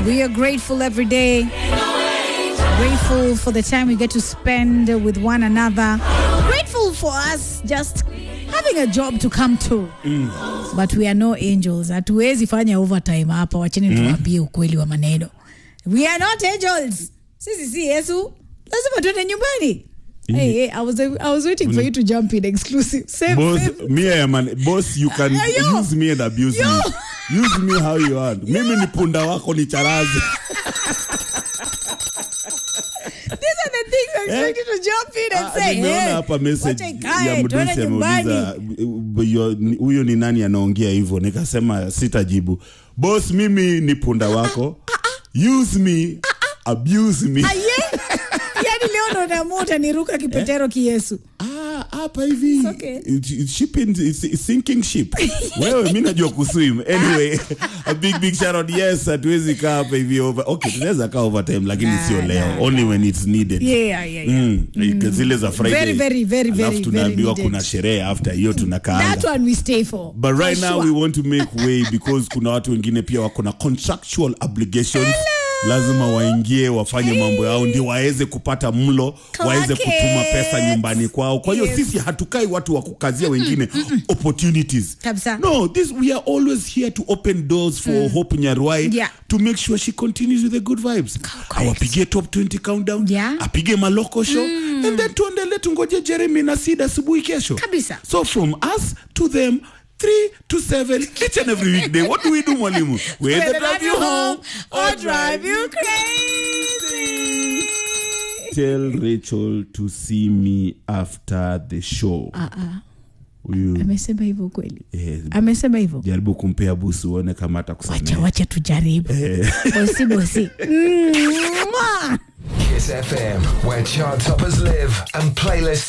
We are grateful every day. Grateful for the time we get to spend with one another. Grateful for us just having a job to come to. But we are no angels. Hatuwezi fanya overtime hapa. Wacheni tuwaambie ukweli wa maneno. We are not angels. Sisi si Yesu. Lazima tuende nyumbani. Hey, hey, I was I was waiting for you to jump in exclusive. Same, boss same. me I am an, boss you can Yo. use me and abuse Yo. me use me how you want mimi ni punda wako ni charazi These are the things I expect you to jump in and Ah, say, nimeona hey, hapa message wacha ikae, ya tuende mdosi nyumbani. ameuliza "Huyo- ni- huyo ni nani anaongea hivyo nikasema sitajibu boss mimi ni punda wako use me abuse me Aye. Yaani leo ndo naamua utaniruka kipetero kiyesu. Ah, hapa hivi okay. It- it- ship in, it's, it's sinking ship wewe mi najua kuswim anyway a big big shout out yes hatuwezi kaa hapa hivi over okay tunaweza kaa overtime lakini Nah, sio leo nah, only when it's needed Yeah, yeah, yeah. Mm, zile za friday Very, very, very, alafu very, tunaambiwa very kuna needed. sherehe after hiyo tunakaanga That one we stay for. but right For now sure. we want to make way because kuna watu wengine pia wako na contractual obligations lazima waingie wafanye mambo yao ndio waweze kupata mlo waweze kutuma pesa nyumbani kwao kwa hiyo Yes. sisi hatukai watu wa kukazia wengine opportunities Kabisa. no this we are always here to open doors for hope nyarwai Yeah. to make sure she continues with the good vibes correct. awapigie top 20 countdown Yeah. apige maloko show and then tuendele tungoje jeremy na sid asubuhi kesho Kabisa. so from us to them three to seven each and every weekday what do we do mwalimu we either drive you home or drive you crazy. tell rachel to see me after the show huyu Amesema hivyo kweli? eh, Amesema hivyo? jaribu kumpea busu uone kama Wacha atakusamea wacha tujaribu. Bosi bosi. Mwah. Kiss FM, where chart toppers live and playlists